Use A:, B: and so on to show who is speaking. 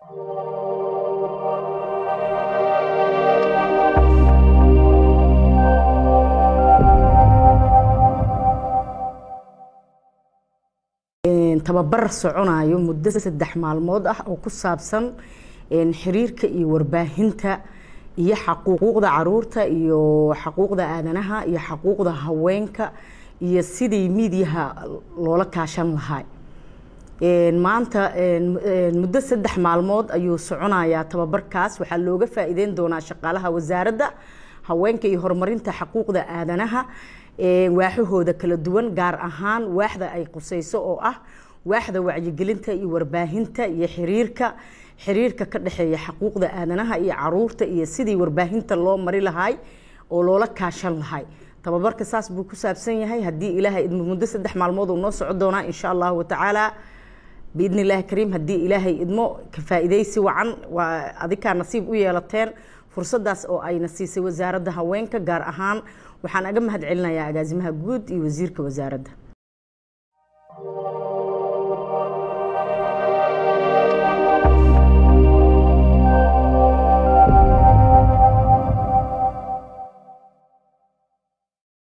A: tababar soconayo muddo saddex maalmood ah oo ku saabsan xiriirka iyo warbaahinta iyo xaquuqda caruurta iyo xaquuqda aadanaha iyo xaquuqda haweenka iyo sidii miidiyaha loola kaashan lahaa maanta muddo saddex maalmood ayuu soconayaa tababarkaas waxaa looga faa'iideyn doonaa shaqaalaha wasaaradda haweenka iyo horumarinta xaquuqda aadanaha waaxahooda kala duwan gaar ahaan waaxda ay qusayso oo ah waaxda wacyigelinta iyo warbaahinta iyo xiriirka xiriirka ka dhexeeya xaquuqda aadanaha iyo caruurta iyo sidii warbaahinta loo mari lahay oo loola kaashan lahay tababarka saas buu ku saabsan yahay haddii ilaahay idmo muddo saddex maalmood uu noo soco doonaa insha allahu watacaala biidni illaahi kariim haddii ilaahay idmo ka faa'iidaysi wacan waa adikaa nasiib u yeelateen fursadaas oo ayna siisay wasaaradda haweenka gaar ahaan waxaan aga mahad celinayaa agaasimaha guud iyo wasiirka wasaaradda